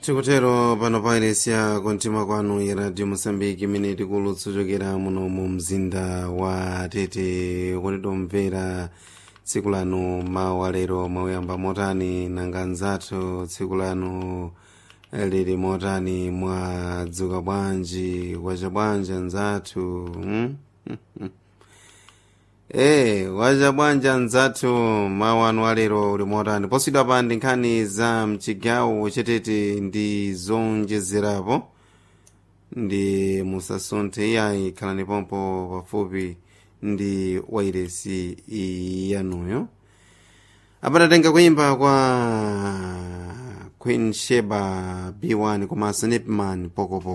tikutero pano pairesiya kontima kwanu iradio mosambiki imene tikulutsa chokera muno mu mzinda wa tete kuti tomvera tsiku lanu mawu alero mwayamba motani nanga nzathu tsiku lanu lili motani mwadzuka bwanji kwacha bwanji nzathu hmm? Eh, wacha bwanji nzathu mawu anu alero uli motani posidwa pa ndi nkhani za mchigawo chetete ndi zonjezerapo ndi musasunthe iyayi khalani pompo pafupi ndi wairesi yanuyo apatatenga kuimba kwa queen sheba b1 komanso nepman pokopo